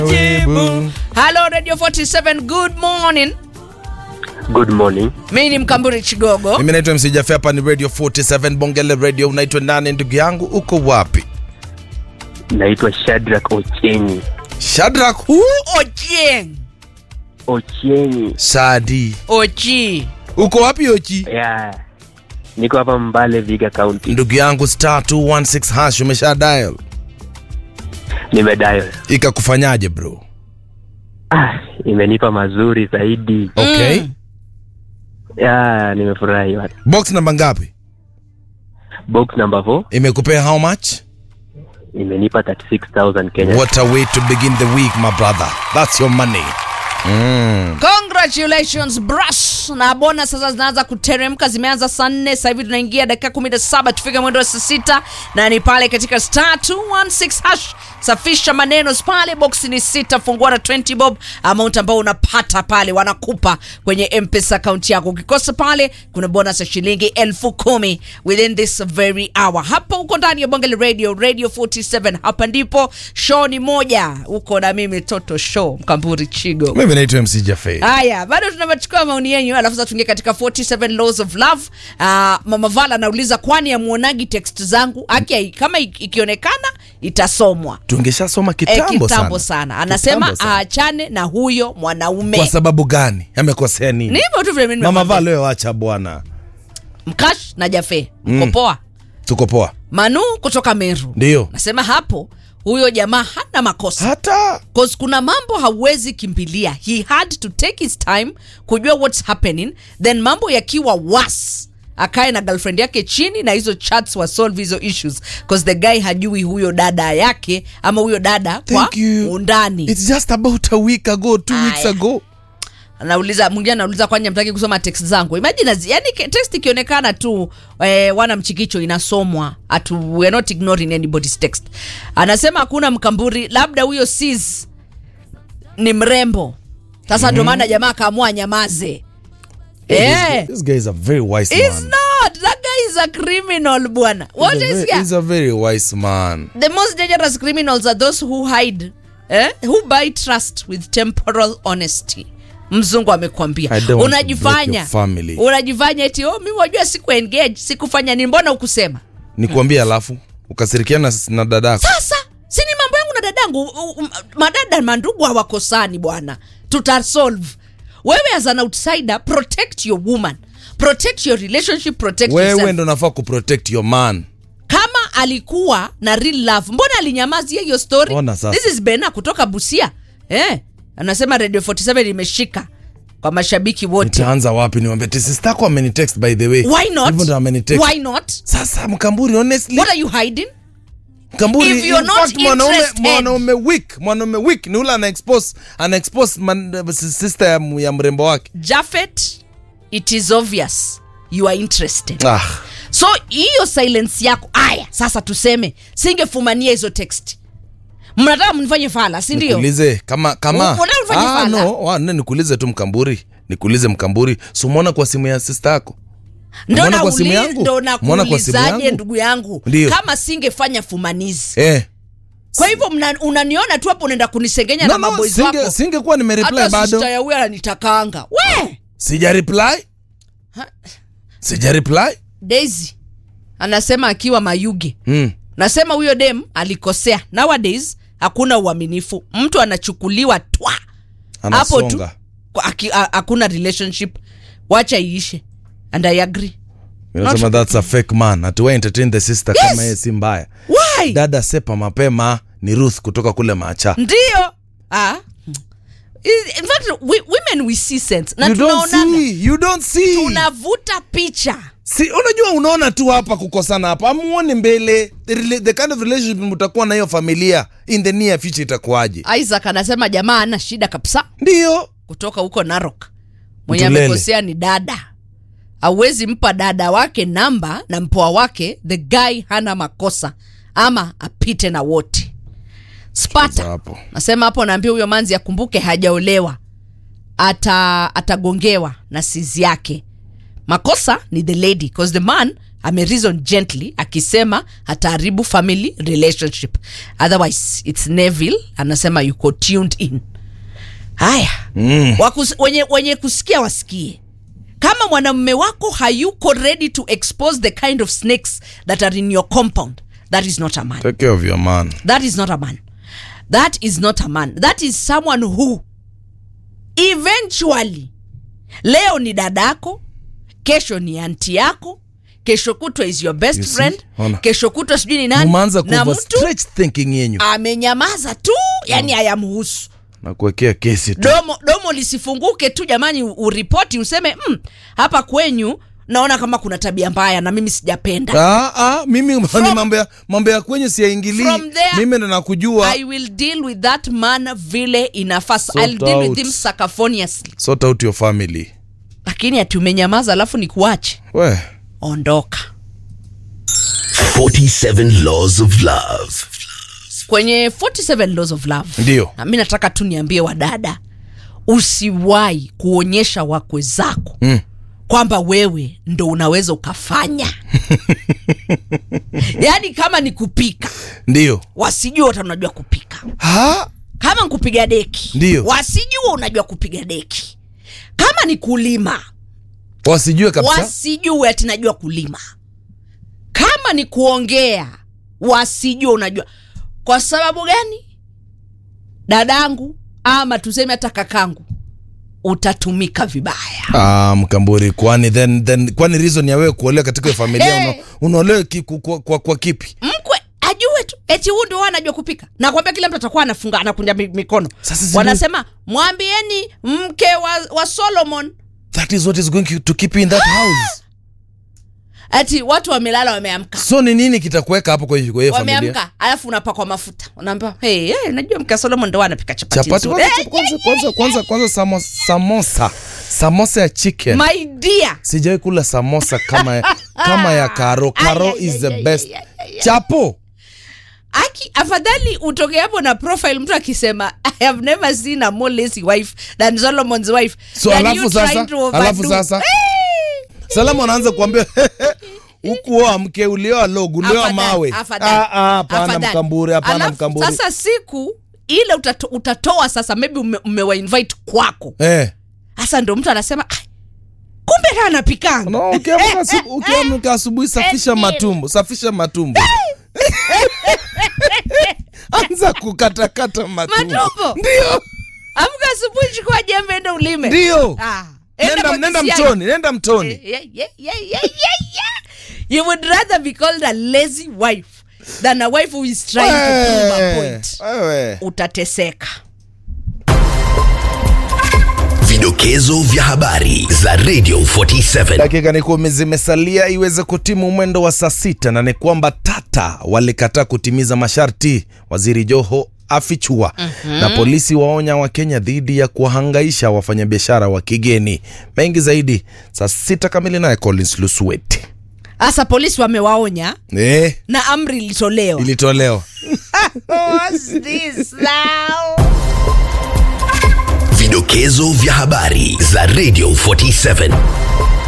Jibu. Hello Radio 47, good morning. Good morning. Mimi ni Mkamburi Chigogo. Mimi naitwa MC Jaffe, hapa ni Radio 47 Bongele Radio. Unaitwa nani ndugu yangu? Uko wapi? Naitwa Shadrack Ochenyi. Shadrack hu Ochieng. Ochenyi. Sadi. Ochi. Uko wapi Ochi? Yeah. Niko hapa Mbale Viga County. Ndugu yangu star 216 hash umesha dial. Nimedayo. Ikakufanyaje bro? Ah, imenipa mazuri zaidi. Okay. Yeah, nimefurahi. bwana. Box namba ngapi? Box number 4 Imekupea how much? imenipa 36000 Kenya. What a way to begin the week my brother. That's your money. Mm. Congratulations brush. Na bona sasa zinaanza kuteremka, zimeanza saa nne, sasa hivi tunaingia dakika 17 tufike mwendo wa saa sita, na ni pale katika star 216 hash. Safisha maneno pale, box ni sita, fungua na 20 bob, amount ambao unapata pale wanakupa kwenye M-Pesa account yako. Ukikosa pale, kuna bonus ya shilingi elfu kumi within this very hour. Hapa uko ndani ya Bongele Radio, Radio 47. Hapa ndipo show ni moja, uko na mimi Toto Show Mkamburi Chigo. Mimi naitwa MC Jaffe. Haya, bado tunachukua maoni yenyu, alafu sasa tuingie katika 47 laws of love. Uh, Mama Vala anauliza kwani amuonagi text zangu? Aki kama ik- ikionekana itasomwa. Tungeshasoma Eh, kitambo, kitambo sana. sana. Anasema Kitambo sana. aachane na huyo mwanaume. Kwa sababu gani? Amekosea nini? Ni hivyo tu vile mimi Mama nimemwambia. Val, wewe acha bwana. Mkash na Jafe. Mko Mm. poa? Tuko poa. Manu kutoka Meru. Ndio. Nasema hapo huyo jamaa hana makosa. Hata Cause kuna mambo hauwezi kimbilia. He had to take his time kujua what's happening, then mambo yakiwa worse akae na girlfriend yake chini na hizo chats wa solve hizo issues cause the guy hajui huyo dada yake ama huyo dada kwa Thank you. undani. It's just about a week ago, two Aya. weeks ago. Anauliza mwingine anauliza kwani amtaki kusoma text zangu. Imagine azi- yani ke- text ikionekana tu eh, wana mchikicho inasomwa. Atu, we are not ignoring anybody's text. Anasema hakuna mkamburi, labda huyo sis ni mrembo. Sasa ndio maana jamaa akaamua nyamaze. Eh. This guy is a very wise He's man. not. That guy is a criminal bwana. What he's, a is very, here? he's a very wise man. The most dangerous criminals are those who hide, eh? who buy trust with temporal honesty. Mzungu amekwambia I don't want to unajifanya break your family. unajifanya eti oh, mimi wajua siku engage sikufanya nini, mbona ukusema? Nikwambie alafu ukasirikiana na, na dadako. Sasa si ni mambo yangu na dadangu. U- u- Madada mandugu hawakosani bwana, tutasolve. Wewe as an outsider, protect your woman, protect your relationship, protect Wewe yourself. ndo unafaa kuprotect your man. kama alikuwa na real love mbona alinyamazia hiyo story Ona sasa. this is bena kutoka busia eh anasema radio 47 imeshika kwa mashabiki wote Nitaanza wapi niwambie ati sistako amenitext by the way. why not Hivyo ndo amenitext. why not Sasa mkamburi honestly what are you hiding Mkamburi If you're in not fact, mwanaume interested- mwanaume weak, mwanaume weak ni ule ana expose ana expose man, sister ya, ya mrembo wake. Jafet it is obvious you are interested Ah, so hiyo silence yako aya sasa tuseme singefumania hizo text mnataka mnifanye fala si ndio nikuulize kama kama Unataka ufanye ah, fala? no, ah, no, nikuulize tu mkamburi. Nikuulize mkamburi. Si umeona kwa simu ya sister yako? ndo Umeona kwa simu nauli- yangu? ndo Umeona kwa simu nakuulizaje yangu? ndugu yangu Ndio. kama singefanya fumanizi Eh. kwa hivyo mna- unaniona tu hapo unaenda kunisengenya No, na no, maboys singe, wako singekuwa nimereply hata bado. sista ya huyu ananitakanga we Sija reply. Sija reply. Daisy anasema akiwa Mayuge Mm. nasema huyo dem alikosea nowadays hakuna uaminifu mtu anachukuliwa twa hapo tu Anasonga. kwa- aki- a- hakuna relationship wacha iishe and I agree Unasema that's a fake man. Atuwa entertain the sister Yes. kama yeye si mbaya. why Dada sepa mapema ni Ruth kutoka kule Macha. ndio ah. in fact we, women we see sense na You don't tunaonanga see. You don't see. tunavuta picha Si unajua unaona tu hapa kukosana hapa. Amuone mbele. The, rela- the kind of relationship mtakuwa na hiyo familia in the near future itakuwaje? Isaac anasema jamaa ana shida kabisa Ndio. kutoka huko Narok. Mwenye Mtulele. amekosea ni dada. Hauwezi mpa dada wake namba na mpoa wake, the guy hana makosa, ama apite na wote. Sasa Spata hapo. nasema hapo, naambia huyo manzi akumbuke hajaolewa, ata atagongewa na sizi yake. Makosa ni the lady cause the man ame reason gently akisema hataharibu family relationship otherwise its neville anasema yuko tuned in haya Mm. Wakus, wenye, wenye kusikia wasikie kama mwanamume wako hayuko ready to expose the kind of snakes that are in your compound that is not a man Take care of your man. that is not a man that is not a man that is someone who eventually leo ni dadako kesho ni anti yako kesho kutwa is your best You see? friend Ona. kesho kutwa sijui ni nani Umeanza na kuva mtu stretch thinking yenyu amenyamaza tu yani hayamhusu na kuwekea kesi tu. domo domo lisifunguke tu jamani u- uripoti useme mm, hapa kwenyu naona kama kuna tabia mbaya na mimi sijapenda Ah, ah, mimi ni mambo ya mambo ya kwenye siyaingilii. From there, Mimi ndo nakujua. i will deal with that man vile inafaa Sort I'll deal with out. him sacafoniously Sort out your family. lakini ati umenyamaza alafu ni kuache We. ondoka 47 Laws of Love. kwenye 47 laws of love Ndio. na mi nataka tu niambie wadada usiwahi kuonyesha wakwe zako Mm. kwamba wewe ndo unaweza ukafanya yaani kama ni kupika Ndio. wasijua hata unajua kupika Ha? kama nkupiga deki Ndio. wasijua unajua kupiga deki kama ni kulima Wasijue kabisa. wasijue ati najua kulima kama ni kuongea wasijue unajua kwa sababu gani dadangu ama tuseme hata kakangu utatumika vibaya Ah, mkamburi kwani then then kwani reason ya wewe kuolewa katika hiyo familia Hey. una, unaolewa ki, kwa, kwa, kwa, kwa kipi? mkwe ajue tu eti huu ndio anajua kupika nakwambia kila mtu atakuwa anafunga anakunja mi- mikono Sasa zile- wanasema mwambieni mke wa, wa solomon That is what is going to keep you in that house. ati watu wamelala wameamka So ni nini kitakuweka hapo kwa hiyo kwa hiyo familia? wameamka alafu unapakwa mafuta unaambia hey, hey, najua mke wa solomon ndo anapika chapati Chapati nzuri." kwanza Eh, kwanza kwanza kwanza kwanza samo- samosa. Samosa ya chicken. my dear Sijawahi kula samosa kama ya, kama ya Karo. Karo Ay, ay, is ay, the ay, best. ay, ay, ay. Chapo. aki afadhali utoke hapo na profile mtu akisema i have never seen a more lazy wife than solomon's wife So than alafu you sasa, trying to overdo. alafu sasa. Salama anaanza kuambia ukuoa mke ulioa logo ulioa Afadhali, mawe. afadhali, Ah, ah, Hapana afadhali. mkamburi, hapana Alafu, mkamburi. sasa siku ile utato, utatoa sasa maybe ume, umewainvite kwako Eh. sasa ndo mtu anasema "Ah, kumbe na anapikanga No, ukiamka asubu- ukiamka asubuhi safisha matumbo, safisha matumbo. Anza kukatakata matumbo. Matumbo? Ndio. amka asubuhi chukua jembe ende ulime Ndio. Ah, Nenda kwa nenda kisiagi. mtoni, nenda mtoni. Yeah, yeah, yeah, yeah, yeah, yeah. You would rather be called a lazy wife than a wife who is trying to prove a Wewe, point. wewe. Utateseka. Vidokezo vya habari za Radio 47. dakika ni kumi zimesalia iweze kutimu mwendo wa saa sita na ni kwamba tata walikataa kutimiza masharti waziri joho afichua na polisi waonya wakenya dhidi ya kuwahangaisha wafanyabiashara wa kigeni mengi zaidi saa sita kamili naye collins lusuweti Asa polisi wamewaonya eh, na amri ilitolewa. ilitolewa What's this now? Vidokezo vya habari za Radio 47.